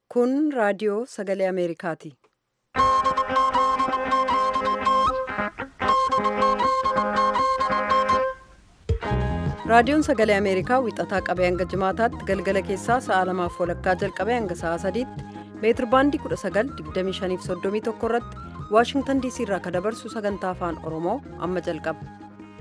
Kun raadiyoo sagalee Ameerikaati. Raadiyoon sagalee Ameerikaa wixataa qabee hanga jimaataatti galgala keessaa sa'a lamaaf walakkaa jalqabee hanga sa'a sadiitti meetir baandii 1925 irratti Waashingtan DC irraa kan dabarsu sagantaa afaan Oromoo amma jalqaba.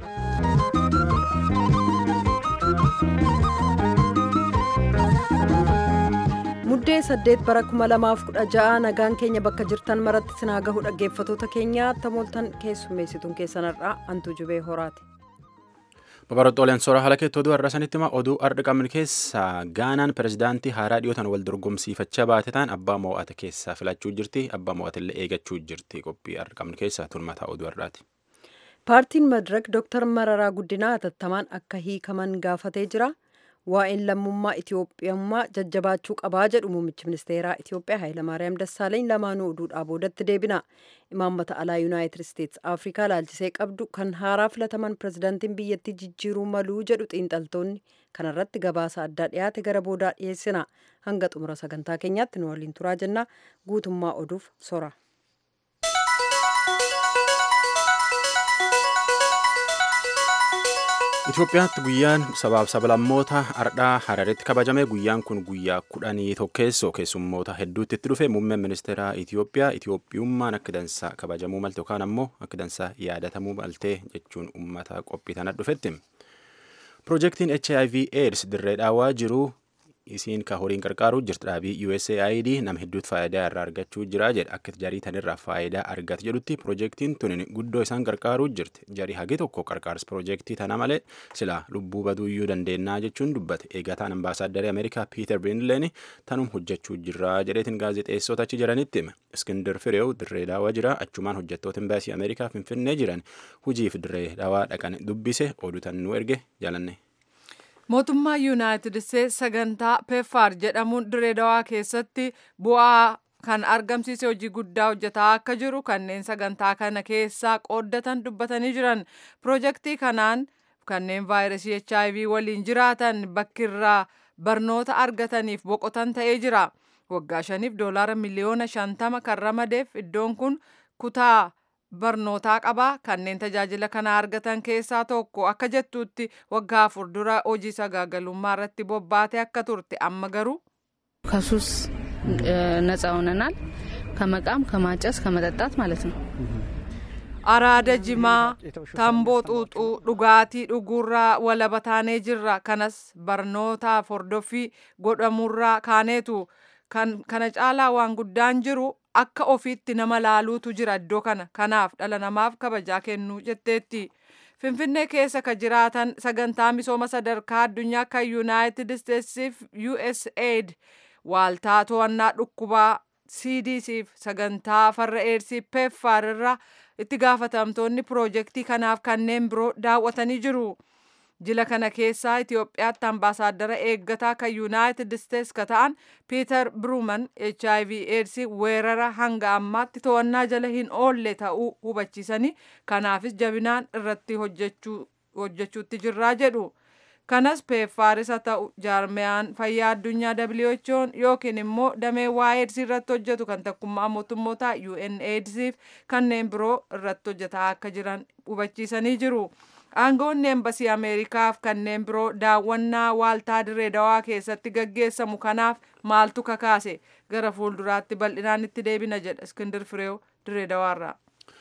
Muddee 8 bara 2016 nagaan keenya bakka jirtan maratti sinaa gahu dhaggeeffatoota keenya tamooltan keessummeessituun keessanarraa hantuu jubee horaati. Babaroxooleen soora haala keetti oduu har'a sanitti hima oduu har'a qabnu keessaa gaanaan pirezidaantii haaraa dhiyootan wal dorgomsiifachaa baate ta'an abbaa mo'ata keessaa filachuu jirti abbaa mo'atillee eegachuu jirti qophii har'a qabnu keessaa tulmataa oduu har'aati. Paartiin Madirak Dr. Mararaa Guddinaa hatattamaan akka hiikaman gaafatee jira. Waa'een lammummaa Itiyoophiyummaa jajjabaachuu qabaa jedhu muummichi ministeeraa Itiyoophiyaa Hayilamaariyaam Dassaaleeny lamaanuu oduudhaa boodatti deebina. Imaammata alaa Yuunaayitid Isteetsi Afrikaa laalchisee qabdu kan haaraa filataman pirezidaantiin biyyattii jijjiiruu maluu jedhu xiinxaltoonni kanarratti gabaasa addaa dhiyaate gara boodaa dhiyeessina. Hanga xumura sagantaa keenyaatti nu waliin turaa jenna. Guutummaa oduuf sora. Itoophiyaatti guyyaan sabaaf sablammoota ardhaa Hararitti kabajame guyyaan kun guyyaa kudhanii tokkeessoo keessummoota hedduutti itti dhufe muummeen ministeeraa Itoophiyaa Itoophiyummaan akka dansaa kabajamuu malte yookaan ammoo akka dansaa yaadatamuu malte jechuun uummata qophii tana dhufetti. Piroojeektiin HIV AIDS dirree dhaawaa jiru isiin ka horiin qarqaaruu jirti dhaabii USAID nama hedduutti faayidaa irraa argachuu jira jedha akka jarii tanirraa faayidaa argate jedhutti piroojeektiin tun guddoo isaan qarqaaruu jirti jarii hagi tokko qarqaarsa piroojeektii tana malee sila lubbuu baduuyyuu dandeennaa jechuun dubbate eegataan ambaasaadaree ameerikaa piiter biinleen tanum hojjechuu jirra jedheetiin gaazexeessota achi jiranitti hime iskindir fireew dirree daawaa jira achumaan hojjettoota imbaasii ameerikaa finfinnee jiran hujiif dirree daawaa dhaqan dubbise oduu tan nu erge jaalanne. mootummaa yuunaayitid isteetsi sagantaa peeffaar jedhamuun dirree dawaa keessatti bu'aa kan argamsiise hojii guddaa hojjetaa akka jiru kanneen sagantaa kana keessaa qooddatan dubbatanii jiran piroojeektii kanaan kanneen vaayirasii hiv waliin jiraatan bakkirraa barnoota argataniif boqotan ta'ee jira waggaa shaniif doolaara miliyoona shantama kan ramadeef iddoon kun kutaa barnootaa qabaa kanneen tajaajila kana argatan keessaa tokko akka jettuutti waggaa afur dura hojii sagaagalummaa irratti bobbaate akka turte amma garuu. ከሱስ ነጻ ሆነናል ከመቃም ከማጨስ ከመጠጣት ማለት ነው araada jimaa tamboo xuuxuu dhugaatii dhuguurraa walaba taanee jirra kanas barnootaaf hordoffii godhamurraa kaaneetu kana caalaa waan guddaan jiru akka ofiitti nama laaluutu jira iddoo kana kanaaf dhala namaaf kabajaa kennuu jetteetti. Finfinnee keessa ka jiraatan sagantaa misooma sadarkaa addunyaa kan Yuunaayitid Isteetsiif USAID waaltaa to'annaa dhukkubaa CDCf sagantaa farra eersii PEPFAR irraa itti gaafatamtoonni piroojeektii kanaaf kanneen biroo daawwatanii jiru. jila kana keessaa Itoophiyaatti ambaasaaddara eeggataa kan Yuunaayitid Isteetsi ka ta'an Piiter Biruuman HIV AIDS weerara hanga ammaatti to'annaa jala hin oolle ta'uu hubachiisanii kanaafis jabinaan irratti hojjechuutti jirraa jedhu. Kanas peeffaaris haa ta'u jaarmiyaan fayyaa addunyaa WHO'n yookiin immoo damee waa'ee AIDS irratti hojjetu kan tokkummaa mootummootaa UNAIDSif kanneen biroo irratti hojjetaa akka jiran hubachiisanii jiru. aangoonni embasii ameerikaaf kanneen biroo daawwannaa waaltaa dirree dawaa keessatti gaggeessamu kanaaf maaltu kakaase gara fuulduraatti bal'inaan itti deebina jedha iskindir fireew dirree dawaarraa.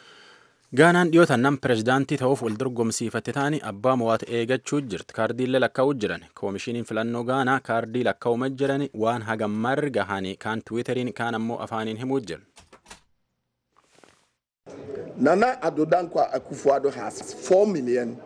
gaanaan dhiyootan nam pirezidaantii ta'uuf wal dorgomsiifatte ta'anii abbaa mo'ata eegachuu jirti kaardiillee lakkaa'uu jiran koomishiniin filannoo gaanaa kaardii lakkaa'uma jiran waan hagammaar gahanii kaan tiwiiteriin kaan ammoo afaaniin himuu jiran. Nana Addo Dankwa Akufo-Addo has 4 million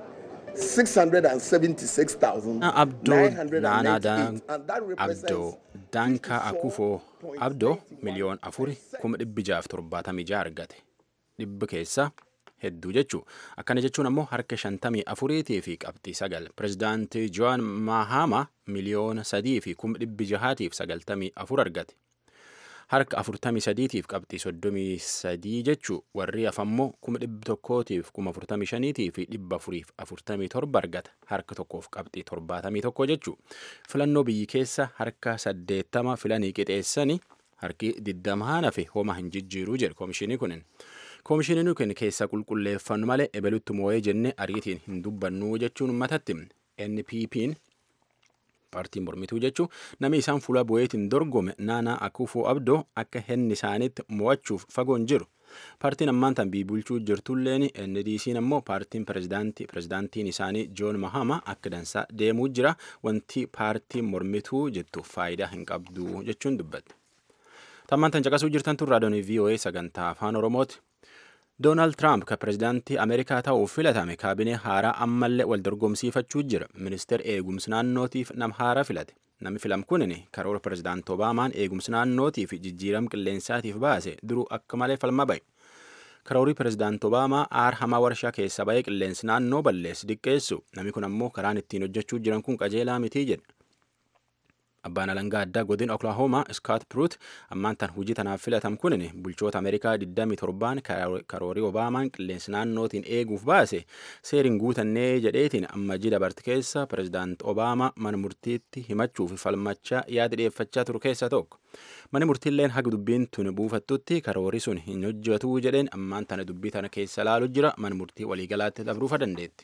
676,000. Abdoo Naanaa Abdoo Danka Akufo Abdoo miliyoon afuri kuma dhibbi jaaf torbaatamii jaha argate. Dhibbi keessa hedduu jechuu akkana jechuun ammoo harka shantamii afuriitii fi qabxii sagal pirezidaantii Joan Mahama miliyoona sadii fi kuma dhibbi jahaatiif sagaltamii afur argate. harka afurtamii sadiitiif qabxii soddomii sadii jechuu warri hafammoo kuma dhibba tokkootiif kuma afurtamii shaniitii fi dhibba afuriif afurtamii torba argata harka tokkoof qabxii torbaatamii tokko jechuu filannoo biyyi keessa harka saddeettama filanii qixeessanii harki digdamaan hafe homa hin jijjiiruu jedhe koomishinii kunin. Koomishiniin kun keessa qulqulleeffannu malee ebelutti moo'ee jenne ariitiin hin dubbannu jechuun uummatatti NPP'n paartiin mormituu jechuun namni isaan fuula bu'eetiin dorgome naanaa akufoo abdoo akka henni isaaniitti mo'achuuf fagoon jiru. Paartiin ammaan tan bulchuu jirtulleen NDC'n ammoo paartiin pirezidaantiin isaanii Joon Mahama akka dansaa deemuu jira wanti paartiin mormituu jettu faayidaa hin qabdu jechuun dubbatte. Tammaan tan caqasuu jirtan tun raadiyoon VOA sagantaa afaan Oromooti. Doonaald Tiraamp ka pirezidaantii Ameerikaa ta'uuf filatame kaabinee haaraa ammallee wal dorgomsiifachuu jira. Ministeer eegumsi naannootiif nam haaraa filate. Namni filam kunin karoora pirezidaantii Obaamaan eegumsi naannootiif jijjiiram qilleensaatiif baase duruu akka malee falma ba'e. Karoorii pirezidaantii Obaamaa aar hamaa warshaa keessa ba'ee qilleensi naannoo balleessi diqqeessu. Namni kun ammoo karaan ittiin hojjechuu jiran kun qajeelaa mitii jedhe. Abbaan alangaa addaa godin Oklahoma Scott Pruitt ammaan tan hojii tanaaf filatam kunin bulchoota Ameerikaa 27 karoorii Obaamaan qilleensi naannootiin eeguuf baase seeriin guutannee jedheetiin ammajii dabarte keessa pirezidaanti Obaamaa mana murtiitti himachuuf falmachaa yaada dhiyeeffachaa turu keessa tokko. Mani murtiilleen haga dubbiin tun buufattutti karoorii sun hin hojjetu jedheen ammaan tana dubbii tana keessa laalu jira mana murtii waliigalaatti dabruufa dandeetti.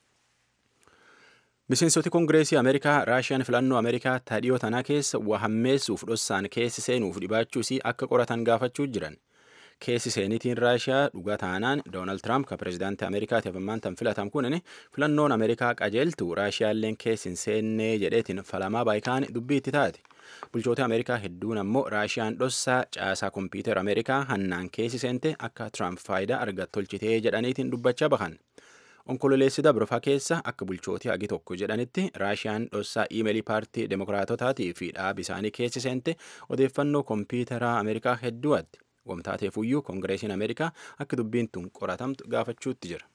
Miseensoti Koongireesii Ameerikaa Raashiyaan filannoo Ameerikaa tadhiyoo tanaa keessa waa hammeessuuf dhossaan keessi seenuuf dhibaachuus akka qoratan gaafachuu jiran. Keessi seenitiin Raashiyaa dhugaa taanaan Doonaald Tiraamp ka pirezidaantii Ameerikaatiif ammaan tan filatam kunin filannoon Ameerikaa qajeeltu Raashiyaalleen keessi hin seennee jedheetiin falamaa baayikaan dubbii itti taate. Bulchoota Ameerikaa hedduun ammoo Raashiyaan dhossaa caasaa kompiitara Ameerikaa hannaan keessi seente akka Tiraamp faayidaa argat tolchitee jedhaniitiin dubbachaa bahan. Onkololeessi dabrafaa keessa akka bulchootii hagi tokko jedhanitti Raashiyaan dhossaa iimeelii paartii Demokiraatotaatii fi dhaab isaanii keessi seente odeeffannoo kompiitaraa Ameerikaa hedduutti. Wamtaateefuyyuu Koongireesiin Ameerikaa akka dubbiin tun qoratamtu gaafachuutti jira.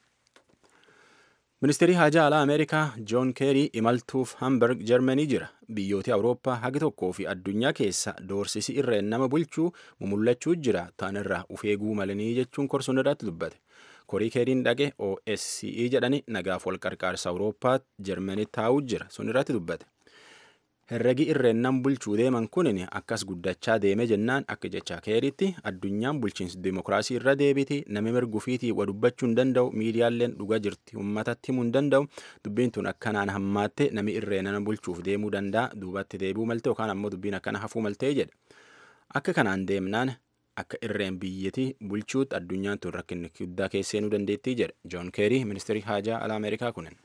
Ministeerri Haajaa Alaa Ameerikaa Joon Keerii imaltuuf Hamburg Jarmanii jira. Biyyoota Awurooppaa hagi tokkoo fi addunyaa keessa doorsisi irreen nama bulchuu mumullachuu jira. Taanirraa ufeeguu malanii jechuun korsuun irratti dubbate. Korii keeriin dhaqe OSCE jedhani nagaaf wal qarqaarsa Awurooppaatti Jarmanii taa'uu jira. Sun irratti dubbate. Herregi irreen nam bulchuu deeman kunin akkas guddachaa deeme jennaan akka jecha keeritti addunyaan bulchiinsi dimokiraasii irra deebiti nami mirgufiitii wa dubbachuu hin danda'u miidiyaaleen dhugaa jirti uummatatti himuu hin danda'u dubbiin tun akkanaan hammaatte nami irreen nama bulchuuf deemuu danda'a duubatti deebi'uu malte yookaan ammoo dubbiin akkana hafuu maltee jedha. Akka kanaan deemnaan akka irreen biyyattii bulchuutti addunyaan tun rakkinni guddaa keesseenuu dandeettii jedha Joon Keerii ministeerii haajaa alaa Ameerikaa kunin.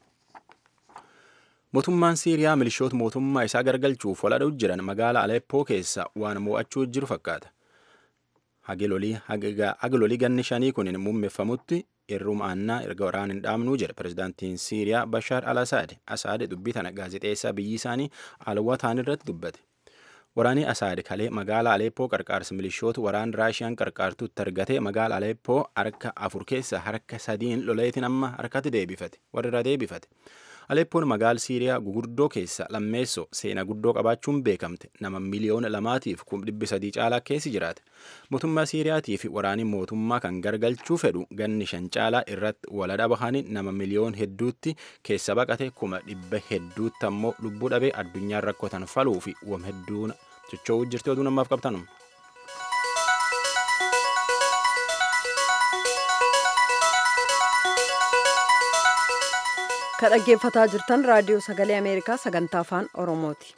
Mootummaan Siiriyaa milishoota mootummaa isaa gargalchuuf waladhuu jiran magaalaa Aleppoo keessa waan mo'achuu jiru fakkaata. Hagilolii ganni shanii kunin muummeeffamutti irruma aannaa erga waraan hin dhaabnuu jedha pirezidaantiin Siiriyaa Bashaar al-Asaad. Asaad dubbii tana gaazexeessaa biyyi isaanii alwataan irratti dubbate. Waraanni Asaad kalee magaalaa Aleppoo qarqaarsa milishoota waraan Raashiyaan qarqaartutti argate magaalaa Aleppoo harka afur keessa harka sadiin loleetiin amma harkatti deebifate warra irra deebifate. Aleppoon magaala Siiriyaa guguddoo keessa lammeessoo seenaa guddoo qabaachuun beekamte nama miliyoona lamaatiif kum dhibbi sadii caalaa keessi jiraate. Mootummaa Siiriyaatii fi waraanii mootummaa kan gargalchuu fedhu ganni shan caalaa irratti waladha bahanii nama miliyoon hedduutti keessa baqate kuma dhibba hedduutti ammoo lubbuu dhabee addunyaan rakkotan faluu fi wam hedduun socho'uu jirti oduu namaaf qabtanum. Ka dhaggeeffataa jirtan raadiyoo sagalee Ameerikaa sagantaa afaan Oromooti.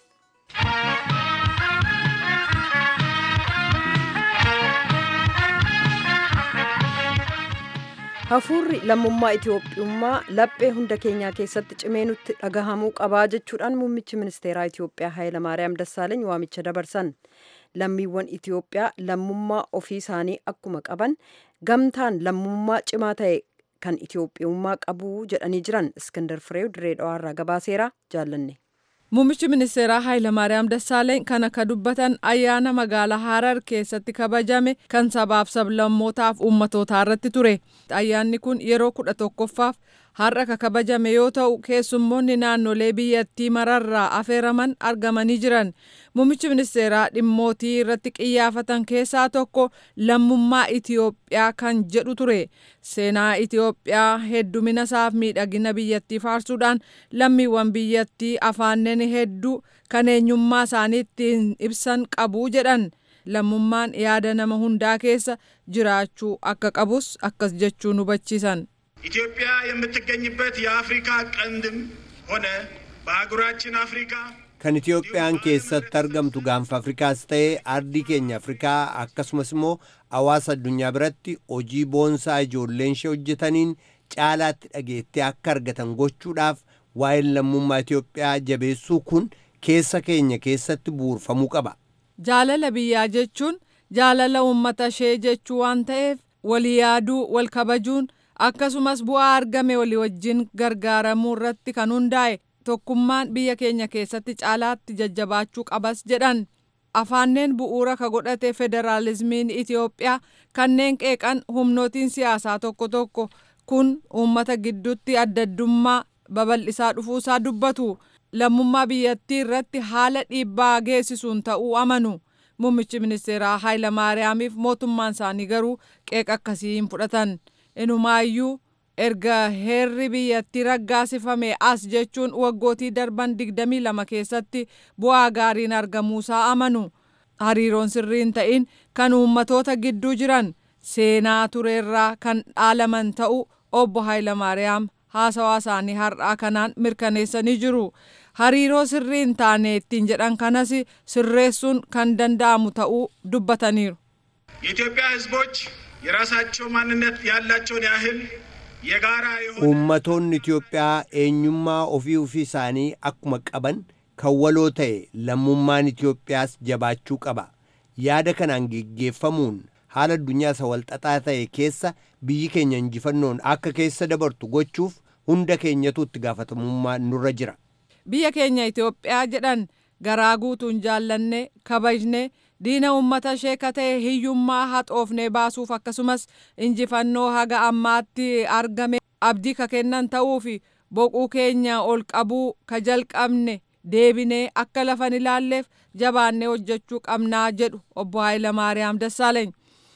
Hafuurri lammummaa Itoophiyummaa laphee hunda keenyaa keessatti cimee nutti dhagahamuu qabaa jechuudhaan muummichi ministeeraa Itoophiyaa Hayilamaariyaam Dassaaleeny waamicha dabarsan. Lammiiwwan Itoophiyaa lammummaa ofii isaanii akkuma qaban gamtaan lammummaa cimaa ta'e kan Itoophiyummaa qabu jedhanii jiran Iskandar Fireew dirree dhawaarraa gabaaseera jaallanne. Muummichi ministeeraa Hayilamaariyaam Dassaaleeny kan akka dubbatan ayyaana magaalaa Harar keessatti kabajame kan sabaaf sablammootaaf uummatootaa irratti ture. Ayyaanni kun yeroo kudha tokkoffaaf har'a ka kabajame yoo ta'u keessummoonni naannolee biyyattii mararraa afeeraman argamanii jiran muummichi ministeeraa dhimmootii irratti qiyyaafatan keessaa tokko lammummaa Itiyoophiyaa kan jedhu ture seenaa Itiyoophiyaa heddumina isaaf miidhagina biyyattii faarsuudhaan lammiiwwan biyyattii afaanneen hedduu kan eenyummaa isaanii ittiin ibsan qabu jedhan lammummaan yaada nama hundaa keessa jiraachuu akka qabus akkas jechuun hubachiisan. ኢትዮጵያ የምትገኝበት የአፍሪካ ቀንድም ሆነ በአህጉራችን አፍሪካ kan Itiyoophiyaan keessatti argamtu gaanfa Afrikaas ta'ee ardii keenya Afrikaa akkasumas immoo hawaasa addunyaa biratti hojii boonsaa ijoolleen ishee hojjetaniin caalaatti dhageettee akka argatan gochuudhaaf waa'een lammummaa Itiyoophiyaa jabeessuu kun keessa keenya keessatti bu'uurfamuu qaba. Jaalala biyyaa jechuun jaalala uummata ishee jechuu waan ta'eef walii yaaduu wal kabajuun akkasumas bu'aa argame walii wajjin gargaaramuu irratti kan hundaa'e tokkummaan biyya keenya keessatti caalaatti jajjabaachuu qabas jedhan afaanneen bu'uura ka godhate federaalizimiin Itiyoophiyaa kanneen qeeqan humnootiin siyaasaa tokko tokko kun uummata gidduutti addaddummaa babal'isaa dhufuusaa dubbatu lammummaa biyyattii irratti haala dhiibbaa geessisuun ta'uu amanu muummichi ministeeraa Hayilamaariyaamiif mootummaan isaanii garuu qeeqa akkasii hin fudhatan. inumaayyuu erga heerri biyyattii raggaasifame as jechuun waggootii darban 22 keessatti bu'aa gaariin argamuusaa amanu hariiroon sirriin ta'in kan uummatoota gidduu jiran seenaa tureerraa kan dhaalaman ta'uu obbo Hayilamaariyaam haasawaa isaanii har'aa kanaan mirkaneessanii jiru. hariiroo sirriin taane ittiin jedhan kanas sirreessuun kan danda'amu ta'uu dubbataniiru. የኢትዮጵያ ሕዝቦች የራሳቸው ማንነት ያላቸውን ያህል የጋራ የሆነ Uummatoonni Itiyoophiyaa eenyummaa ofii ofii isaanii akkuma qaban kan waloo ta'e lammummaan Itiyoophiyaas jabaachuu qaba. Yaada kanaan geggeeffamuun haala addunyaa isa walxaxaa ta'e keessa biyyi keenya injifannoon akka keessa dabartu gochuuf hunda keenyatu itti gaafatamummaa nurra jira. biyya keenya Itoophiyaa jedhan garaa guutuun jaallanne kabajne diina uummata ishee ka ta'e hiyyummaa haxoofnee baasuuf akkasumas injifannoo haga ammaatti argame abdii ka kennan ta'uu fi boquu keenya ol qabuu ka jalqabne deebinee akka lafan ilaalleef jabaannee hojjechuu qabnaa jedhu obbo Hayilamaariyaam Dassaaleeny.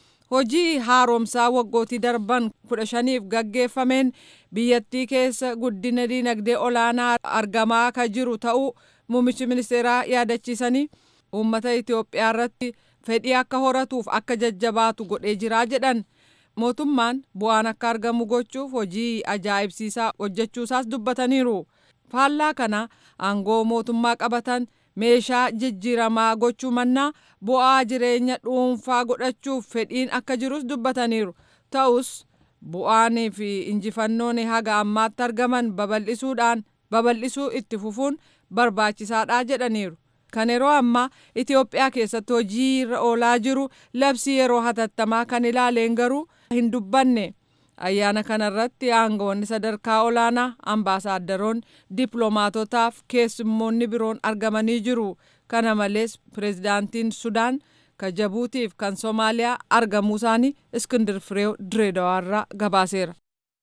hojii haaromsaa waggootii darban kudha shaniif gaggeeffameen biyyattii keessa guddina dinagdee olaanaa argamaa ka jiru ta'uu muummichi ministeeraa yaadachiisanii uummata Itoophiyaa irratti fedhii akka horatuuf akka jajjabaatu godhee jiraa jedhan mootummaan bu'aan akka argamu gochuuf hojii ajaa'ibsiisaa hojjechuusaas dubbataniiru faallaa kana aangoo mootummaa qabatan meeshaa jijjiiramaa gochuu mannaa bu'aa jireenya dhuunfaa godhachuuf fedhiin akka jirus dubbataniiru ta'us bu'aanii fi injifannoon haga ammaatti argaman babal'isuudhaan babal'isuu itti fufuun barbaachisaadha jedhaniiru. Kan yeroo ammaa Itoophiyaa keessatti hojii irra oolaa jiru labsii yeroo hatattamaa kan ilaaleen garuu hin dubbanne. ayyaana kanarratti aangawoonni sadarkaa olaanaa ambaasaaddoroonni dippiloomaatotaaf keessummoonni biroon argamanii jiru kana malees pireezidaantiin sudaan ka jabuutiif kan soomaaliyaa argamuu isaanii iskindir fireew direedawaarraa gabaaseera.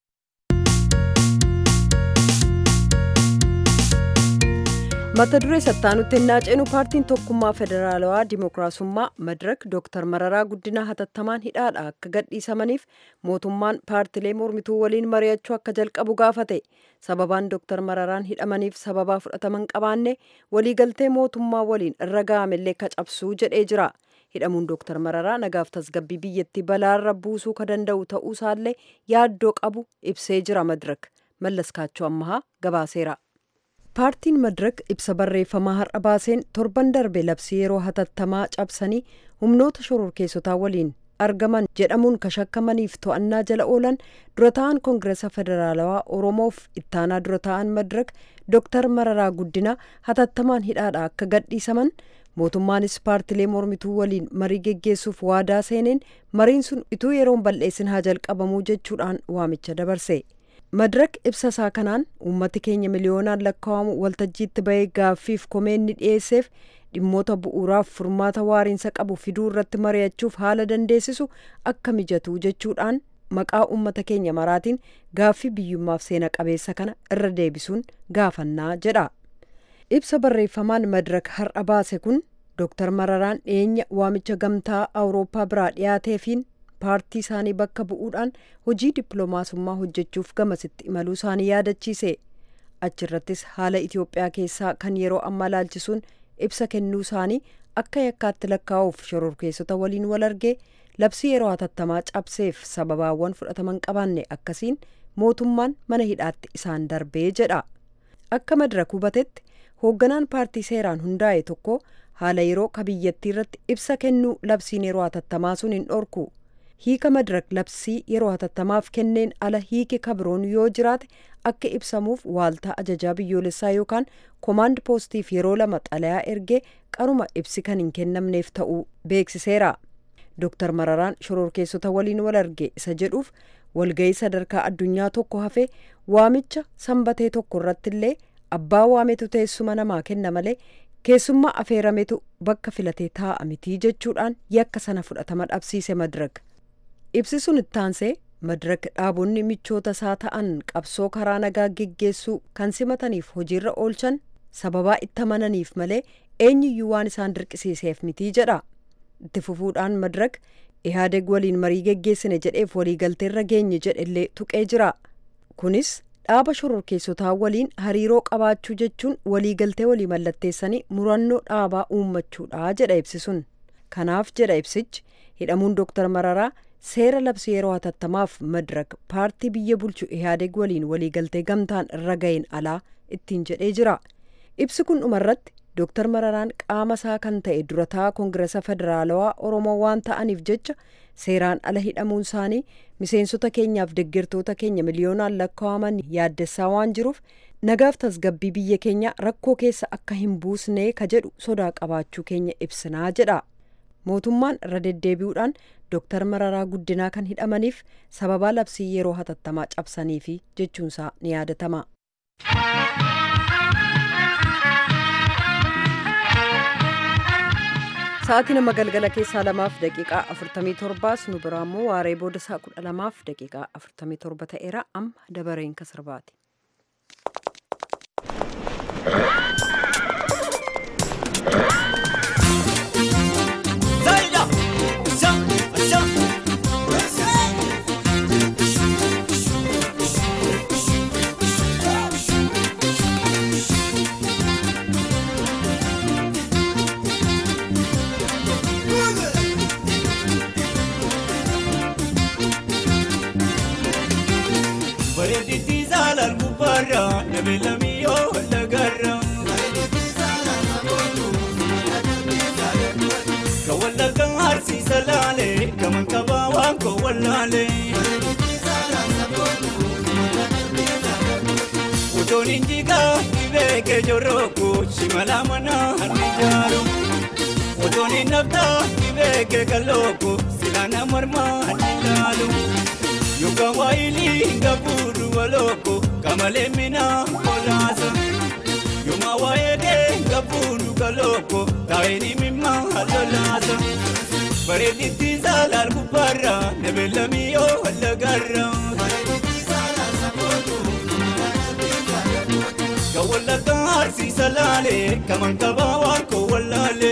mata duree sattaanutti ennaa ceenu paartiin tokkummaa federaalawaa dimookiraasummaa madirak dooktar mararaa guddinaa hatattamaan hidhaadha akka gadhiisamaniif mootummaan paartilee mormituu waliin mari'achuu akka jalqabu gaafate sababaan dooktar mararaan hidhamaniif sababaa fudhataman qabaanne waliigaltee mootummaa waliin irra ga'amellee ka cabsuu jedhee jira hidhamuun dooktar mararaa nagaaf tasgabbii biyyattii balaarra buusuu ka danda'u ta'uusaallee yaaddoo qabu ibsee jira madirak mallaskaachoo ammahaa gabaaseera. paartiin madirak ibsa barreeffamaa har'a baaseen torban darbe labsii yeroo hatattamaa cabsanii humnoota shororkeessotaa waliin argaman jedhamuun ka shakkamaniif to'annaa jala oolan dura ta'an koongireesa federaalawaa oromoof ittaanaa dura ta'an madirak dooktar mararaa guddinaa hatattamaan hidhaadha akka gadhiisaman mootummaanis paartilee mormituu waliin marii geggeessuuf waadaa seeneen mariin sun ituu yeroon bal'eessin haa jalqabamuu jechuudhaan waamicha dabarse. madirak ibsa isaa kanaan uummati keenya miliyoonaan lakkaa'amu waltajjiitti bahee gaaffiif komeenni dhiyeesseef dhimmoota bu'uuraaf furmaata waariinsa qabu fiduu irratti mari'achuuf haala dandeessisu akka mijatu jechuudhaan maqaa uummata keenya maraatiin gaaffii biyyummaaf seena qabeessa kana irra deebisuun gaafannaa jedha ibsa barreeffamaan madirak har'a baase kun dooktar mararaan dhiyeenya waamicha gamtaa awurooppaa biraa dhiyaateefiin paartii isaanii bakka bu'uudhaan hojii dippiloomaasummaa hojjechuuf gamasitti imaluu isaanii yaadachiise achirrattis haala itiyoophiyaa keessaa kan yeroo ammaa laalchisuun ibsa kennuu isaanii akka yakkaatti lakkaa'uuf shororkeessota waliin wal argee labsii yeroo hatattamaa cabseef sababaawwan fudhataman qabaanne akkasiin mootummaan mana hidhaatti isaan darbee jedha akka madirak hubatetti hoogganaan paartii seeraan hundaa'e tokko haala yeroo ka biyyattii irratti ibsa kennuu labsiin yeroo hatattamaa sun hin dhorku hiika madirak labsii yeroo hatattamaaf kenneen ala hiiki kabiroon yoo jiraate akka ibsamuuf waaltaa ajajaa biyyoolessaa yookaan koomaand poostiif yeroo lama xalayaa ergee qaruma ibsi kan hin kennamneef ta'uu beeksiseera dooktar mararaan shororkeessota waliin wal arge isa jedhuuf walga'ii sadarkaa addunyaa tokko hafee waamicha sanbatee tokko irratti illee abbaa waametu teessuma namaa kenna malee keessummaa afeerametu bakka filatee taa'a mitii jechuudhaan yakka sana fudhatama dhabsiise madirak ibsi sun ittaansee madirak dhaabonni michoota isaa ta'an qabsoo karaa nagaa geggeessuu kan simataniif hojiirra oolchan sababaa itti amananiif malee eenyuyyuu waan isaan dirqisiiseef mitii jedha itti fufuudhaan madirak ihaadeg waliin marii geggeessine jedheef waliigalteerra geenye jedhellee tuqee jira kunis dhaaba shororkeessotaa waliin hariiroo qabaachuu jechuun waliigaltee walii mallatteessanii murannoo dhaabaa uummachuudha jedha ibsi sun kanaaf jedha ibsichi hidhamuun dooktar mararaa seera labsii yeroo hatattamaaf madirak paartii biyya bulchu ihaadeg waliin waliigaltee gamtaan irra ga'een alaa ittiin jedhee jira ibsi kun dhumarratti dooktar mararaan qaama isaa kan ta'e durataa koongiresa federaalawaa oromoo waan ta'aniif jecha seeraan ala hidhamuun isaanii miseensota keenyaaf deeggartoota keenya miliyoonaan lakkaa'aman yaaddessaa waan jiruuf nagaaf tasgabbii biyya keenya rakkoo keessa akka hin buusnee ka jedhu sodaa qabaachuu keenya ibsinaa jedha mootummaan irra deddeebi'uudhaan dooktar mararaa guddinaa kan hidhamaniif sababaa labsii yeroo hatattamaa cabsaniifi jechuunsaa ni yaadatama. sa'aatii nama galgala keessaa lamaaf daqiiqaa afurtamii torbaas nu biraa immoo waaree booda isaa kudha lamaaf daqiiqaa afurtamii torba ta'eera amma dabareen ka sirbaati. bareedditti saalaan gubbaarra nabeellamii yoo lagarra. Ka wallagga harsiisa laalee kaman qabaa waan koo wallaalee. Utuun injigaa dhibee keejorrooku shimala mana harmi jaaru. Utuun hin naftaa dhibee keekalooku silaana mormaa harmi laalu. Yuka waili ngaburu waloko kamale mina kolasa Yuma waede ngaburu galoko taini mimma halolasa Baredi tizal albubara nebela miyo halagarra Kawala karsi salale kaman kabawan ko walale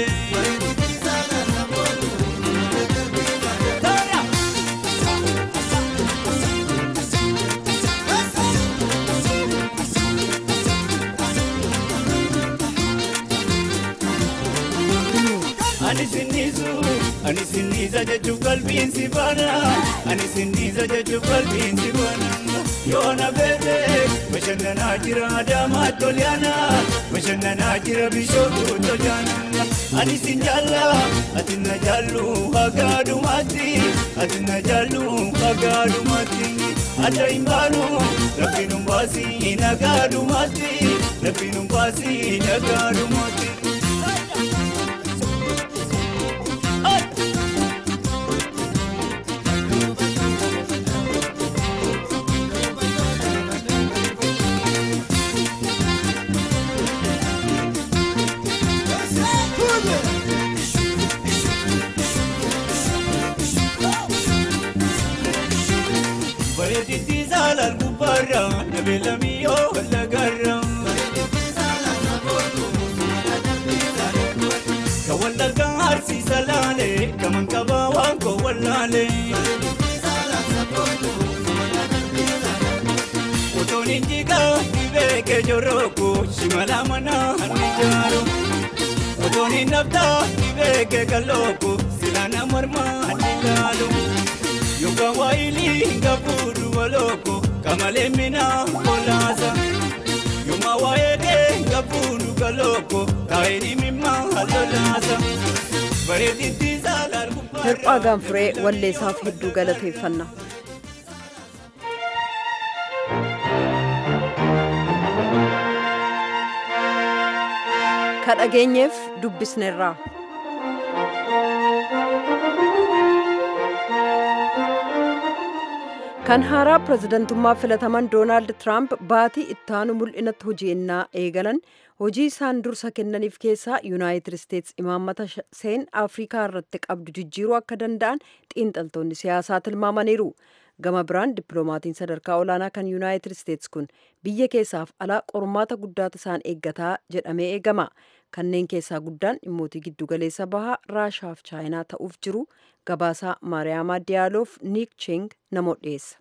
Ani sinnisu, ani sinniisa jechuun qalbiin si baana. Ani sinniisa jechuun qalbiin si baana. Yoona beete bashannanaa jira adaamaa tolyaana. Bashannanaa jira bishootu tolyaana. Ani sin jaalla, ati na jaallu hagaadumaatti. Ati na jaallu hagaadumaatti. Adda hin baanu, rabbiin hin baasi nagaadumaatti. Rabbiin hin baasi nagaadumaatti. gubbaarra nabeelamiyyoo lagarra. Ka wallaggaa harsiisa laalee kaman qabaa waan koo wallaalee. Otoon injigaa dhibee keejorooku shimala manaa hanni jaaru. Otoon hin naftaa dhibee keekalooku silaana mormaa hanni laalu. Yookaan waayilii hin qabuudhu walooko kamalee minaa kolaasa. Yooma waayee kee hin qabuudhu galooko taa'ee mimmaa hallolaasa. Bareedinti saalaal gubbaarra. Hirphaa gaanfuree walleessaaf hedduu galateeffanna. Ka dhageenyeef dubbisneerraa. Kan haaraa pirezidantummaa filataman Doonaald Tiraamp baatii ittaanu mul'inatti hojii innaa eegalan hojii isaan dursa kennaniif keessaa Yuunaayitid Isteets imaammata seen Afrikaa irratti qabdu jijjiiruu akka danda'an xiinxaltoonni siyaasaa tilmaamaniiru. Gama biraan dippiloomaatiin sadarkaa olaanaa kan Yuunaayitid Isteets kun biyya keessaaf alaa qormaata guddaatu isaan eeggataa jedhamee eegama. Kanneen keessaa guddaan dhimmoota giddugaleessa bahaa Raashaaf Chaayinaa ta'uuf jiru gabaasaa Maariyaamaa Diyaaloof Niik Cheng namoota dhiyeessa.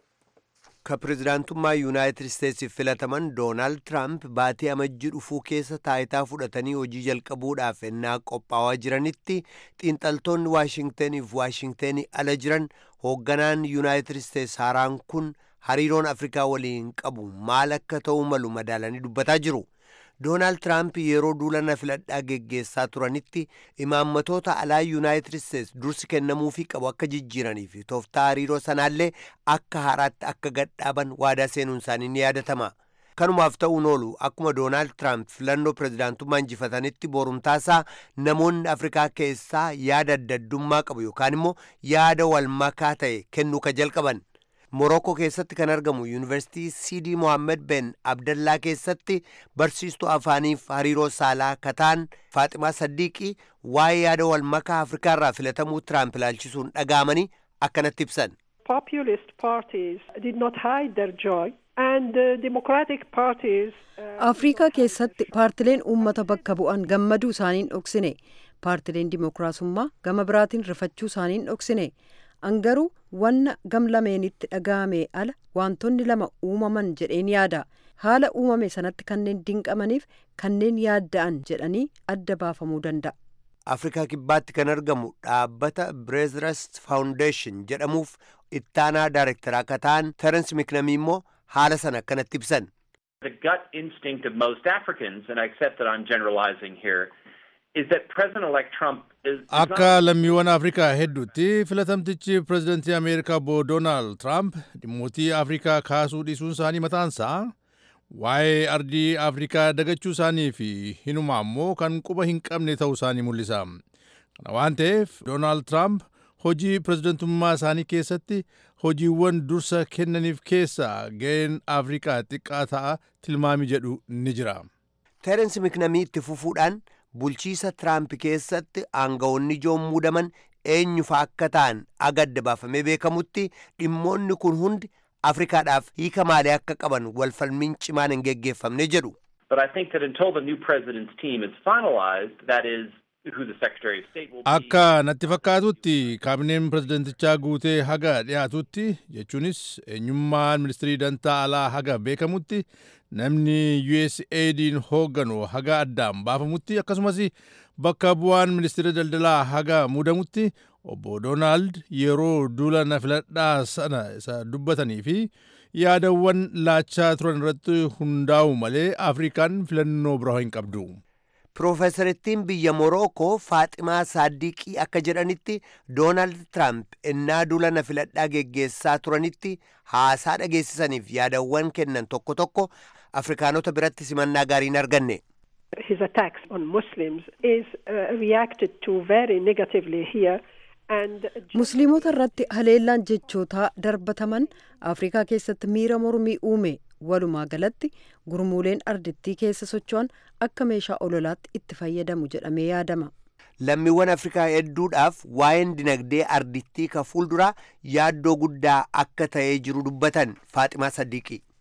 ka pirezidaantummaa yuunaayitid isteetsiif filataman doonaald tiraamp baatii amajjii dhufuu keessa taayitaa fudhatanii hojii jalqabuudhaaf ennaa qophaa'aa jiranitti xiinxaltoonni waashingtaniif waashingtanii ala jiran hoogganaan yuunaayitid isteets haaraan kun hariiroon afrikaa waliin qabu maal akka ta'uu malu madaalanii dubbataa jiru doonaald tiraamp yeroo duulana filadhaa geggeessaa turanitti imaammatoota alaa yuunaayitid isteets dursi kennamuufii qabu akka jijjiiranii fi tooftaa hariiroo sanaallee akka haaraatti akka gadhaaban waadaa seenuun isaanii ni yaadatama. kanumaaf ta'uun oolu akkuma doonaald tiraamp filannoo pirezidaantummaa injifatanitti borumtaasaa namoonni afrikaa keessaa yaada addaddummaa qabu yookaan immoo yaada wal makaa ta'e kennuu ka jalqaban. Morokoo keessatti kan argamu yuunivarsiitii Siidii Mohaammed Ben Abdallaa keessatti barsiistuu afaaniif hariiroo saalaa kataan Faaximaa Saddiiqii waa'ee yaada wal makaa Afrikaa irraa filatamuu Tiraamp ilaalchisuun dhaga'amanii akkanatti ibsan. Populist parties did not hide their joy and the democratic parties Afrikaa keessatti paartileen uummata bakka bu'an gammaduu isaaniin dhoksine. Paartileen dimookiraasummaa gama biraatiin rifachuu isaaniin dhoksine. Angaruu wanna gamlameenitti dhaga'ame ala wantoonni lama uumaman jedheen yaada. Haala uumame sanatti kanneen dinqamaniif kanneen yaadda'an jedhanii adda baafamuu danda'a. Afrikaa kibbaatti kan argamu dhaabbata Breezrast Foundation jedhamuuf ittaanaa daarektaraa akka ta'an Terence Miknamii immoo haala sana akkanatti ibsan. The gut instinct of most Africans, and I accept that I'm generalizing here, is that President-elect Trump is... Akka lammiiwwan Afrikaa hedduutti filatamtichi pirezidantii Ameerikaa obbo Doonaald Tiraamp dhimmootii Afrikaa kaasuu dhiisuun isaanii mataansaa waa'ee ardii Afrikaa dagachuu isaanii fi hinumaa immoo kan quba hin qabne ta'uu isaanii mul'isa. Kana waan ta'eef Doonaald Tiraamp hojii pirezidantummaa isaanii keessatti hojiiwwan dursa kennaniif keessaa ga'een Afrikaa xiqqaa ta'a tilmaami jedhu ni jira. Terensi Miknamii itti fufuudhaan bulchiisa Tiraamp keessatti aangawoonni ijoon muudaman eenyufa akka ta'an agadda baafamee beekamutti dhimmoonni kun hundi Afrikaadhaaf hiika maalii akka qaban walfalmiin cimaan hin geggeeffamne jedhu. But I think that until the new president's team is finalized, that is, who the Secretary of State will be... Akka natti fakkaatutti kaabineen pirezidantichaa guutee haga dhiyaatutti jechuunis eenyummaan ministirii dantaa alaa haga beekamutti namni USAID'n hoogganu haga addaan baafamutti akkasumas bakka bu'aan ministiira daldalaa haga muudamutti obbo Doonaald yeroo duula na filadhaa sana isa dubbatanii fi yaadawwan laachaa turan irratti hundaa'u malee Afrikaan filannoo biraa hin qabdu. Piroofeesarittiin biyya Morookoo Faaximaa Saaddiqii akka jedhanitti Doonaald Tiraamp ennaa duula na filadhaa geggeessaa turanitti haasaa dhageessisaniif yaadawwan kennan tokko tokko Afrikaanota biratti simannaa gaarii hin arganne. his attacks on Muslims is uh, reacted to very negatively here. And Musliimota irratti haleellaan jechootaa darbataman Afrikaa keessatti miira mormii uume walumaa galatti gurmuuleen ardittii keessa socho'an akka meeshaa ololaatti itti fayyadamu jedhamee yaadama. Lammiiwwan Afrikaa hedduudhaaf waa'een dinagdee ardittii ka fuulduraa yaaddoo guddaa akka ta'ee jiru dubbatan Faaximaa Saddiqii. if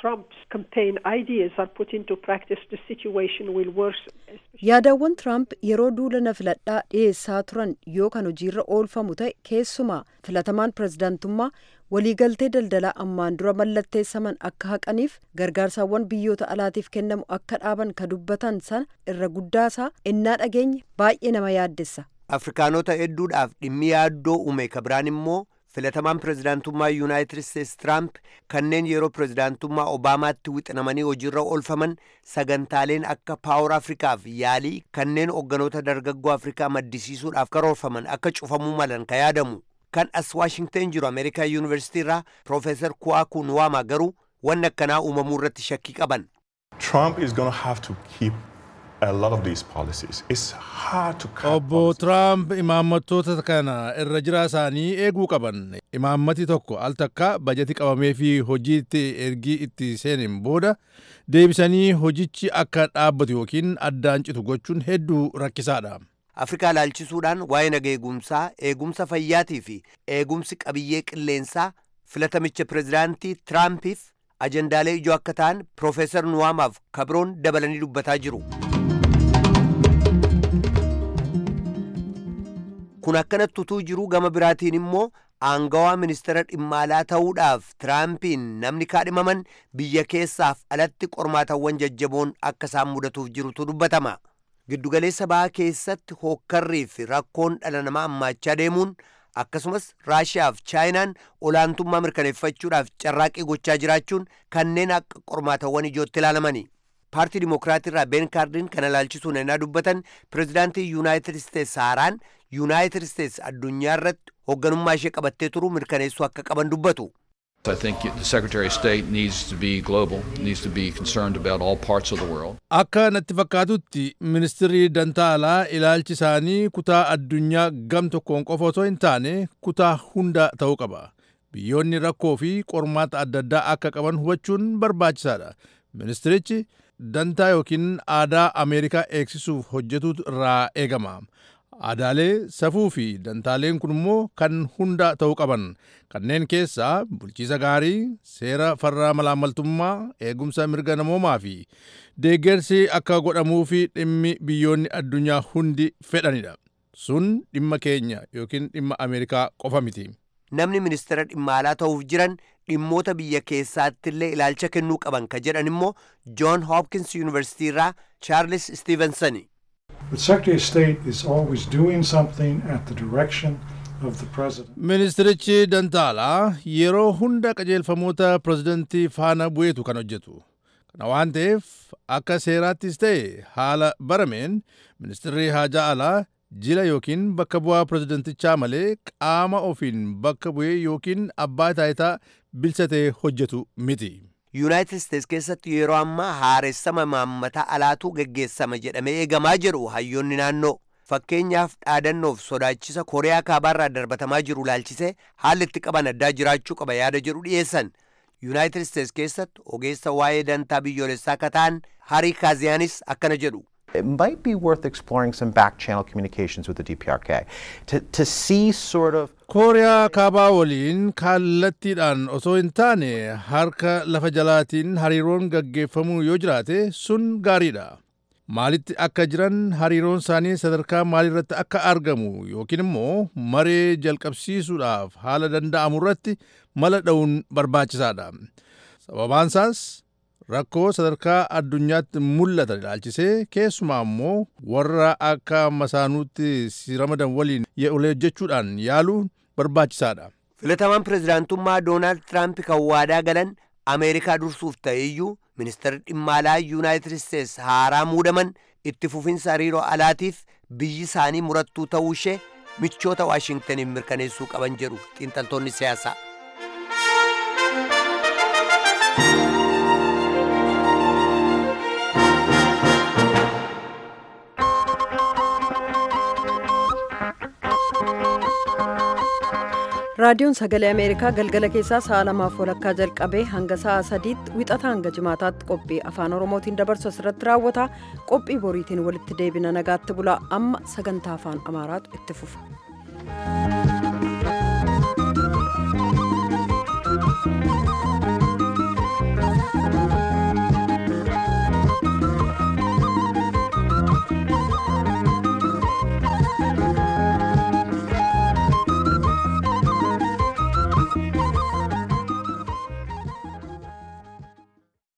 Trump's campaign ideas are put into practice, the situation will worsen. yaadawwan tiraamp yeroo duula na filadhaa dhiyeessaa turan yoo kan hojiirra oolfamu ta'e keessumaa filatamaan pirezidaantummaa waliigaltee daldalaa ammaan dura mallatteessaman akka haqaniif gargaarsaawwan biyyoota alaatiif kennamu akka dhaaban ka dubbatan sana irra guddaasaa ennaa dhageenye baay'ee nama yaaddessa. afrikaanota hedduudhaaf dhimmi yaaddoo uume ka biraan immoo filatamaan pirezidaantummaa yuunaayitid isteetsi tiraamp kanneen yeroo pirezidaantummaa obaamaatti wixinamanii hojiirra oolfaman sagantaaleen akka paawar afrikaaf yaalii kanneen hogganoota dargaggoo afrikaa maddisiisuudhaaf karoorfaman akka cufamuu malan ka yaadamu kan as waashingten jiru ameerikaa yuunivarsitii irraa piroofeesar kuwaaku nuwaamaa garuu wanni akkanaa uumamuu irratti shakkii qaban. Trump is going to have to keep a lot of these policies. It's hard to cut Obbo Tiraamp imaammattoota kana irra jira isaanii eeguu qaban. Imaammati tokko al takka bajeti qabamee fi hojiitti ergii itti seenin booda deebisanii hojichi akka dhaabbatu yookiin addaan citu gochuun hedduu rakkisaadha. afrikaa ilaalchisuudhaan waa'ee naga eegumsaa eegumsa fayyaatii fi eegumsi qabiyyee qilleensaa filatamicha pirezidaantii tiraampiif ajendaalee ijoo akka ta'an piroofeesar nuwaamaaf kabroon dabalanii dubbataa jiru. kun akkanatti utuu jiruu gama biraatiin immoo aangawaa ministeera dhimma alaa ta'uudhaaf tiraampiin namni kaadhimaman biyya keessaaf alatti qormaatawwan jajjaboon akka isaan mudatuuf jirutu dubbatama. giddugaleessa bahaa keessatti hookkarrii fi rakkoon dhala namaa hammaachaa deemuun akkasumas raashiyaaf chaayinaan olaantummaa mirkaneeffachuudhaaf carraaqii gochaa jiraachuun kanneen akka qormaatawwan ijootti ilaalamani. paartii dimokiraatii irraa ben kaardiin kana ilaalchisuun ennaa dubbatan pirezidaantii yuunaayitid isteetsi haaraan yuunaayitid isteetsi addunyaa irratti hoogganummaa ishee qabattee turuu mirkaneessuu akka qaban dubbatu. I think the Secretary of State needs to be global, needs to be concerned about all parts of the world. Akka natti fakkaatutti ministirri dantaa alaa ilaalchi isaanii kutaa addunyaa gam tokkoon qofa otoo hin taane kutaa hunda ta'uu qaba. Biyyoonni rakkoo fi qormaata adda addaa akka qaban hubachuun barbaachisaadha. Ministirichi dantaa yookiin aadaa Ameerikaa eegsisuuf hojjetu irraa eegama. Aadaalee safuu fi dantaaleen kun immoo kan hunda ta'uu qaban kanneen keessaa bulchiisa gaarii seera farra malaammaltummaa eegumsa mirga namoomaa fi deeggarsi akka godhamuu fi dhimmi biyyoonni addunyaa hundi fedhanidha. Sun dhimma keenya yookiin dhimma Ameerikaa qofa miti. Namni ministeera dhimma alaa ta'uuf jiran dhimmoota biyya keessaatti illee ilaalcha kennuu qaban ka jedhan immoo John Hopkins University irraa Charles Stevensoni. The Secretary of State is always doing something at the direction of the President. Ministirichi Dantaalaa yeroo hunda qajeelfamoota pirezidantii faana bu'eetu kan hojjetu. Kana waan ta'eef akka seeraattis ta'e haala barameen ministirri haajaa alaa jila yookiin bakka bu'aa pirezidantichaa malee qaama ofiin bakka bu'ee yookiin abbaa taayitaa bilchatee hojjetu miti. yuunaayitid isteetsi keessatti yeroo ammaa haaressama imaammataa alaatu geggeessama jedhamee eegamaa jedhu hayyoonni naannoo fakkeenyaaf dhaadannoof sodaachisa kooriyaa kaabaarraa darbatamaa jiru laalchisee haalli itti qaban addaa jiraachuu qaba yaada jedhu dhiyeessan yuunaayitid isteetsi keessatti ogeessa waa'ee dantaa biyyoolessaa akka ta'an harii kaaziyaanis akkana jedhu. It might be worth exploring some back channel communications with the DPRK to, to see sort of kooriyaa kaabaa waliin kallattiidhaan osoo hin taane harka lafa jalaatiin hariiroon gaggeeffamuu yoo jiraate sun gaariidha. Maalitti akka jiran hariiroon isaanii sadarkaa maaliirratti akka argamu yookiin immoo maree jalqabsiisuudhaaf haala danda'amu irratti mala dha'uun barbaachisaadha. Sababaan isaas rakkoo sadarkaa addunyaatti mul'atan ilaalchisee keessumaa immoo warra akka masaanuutti si ramadan waliin hojjechuudhaan yaaluun barbaachisaadha. filatamaan pirezidaantummaa doonaald tiraamp kan waadaa galan ameerikaa dursuuf ta'eyyuu ministeerri dhimma alaa yuunaayitid isteetsi haaraa muudaman itti fufinsa hariiroo alaatiif biyyi isaanii murattuu ta'uu ishee michoota waashingtaniin mirkaneessuu qaban jedhu xiinxaltoonni siyaasaa. raadiyoon sagalee ameerikaa galgala keessaa sa'a lamaaf walakkaa jalqabee hanga sa'a sadiitti wixata hanga jimaataatti qophii afaan oromootiin dabarsu asirratti raawwata qophii boriitiin walitti deebina nagaatti bulaa amma sagantaa afaan amaaraatu itti fufa.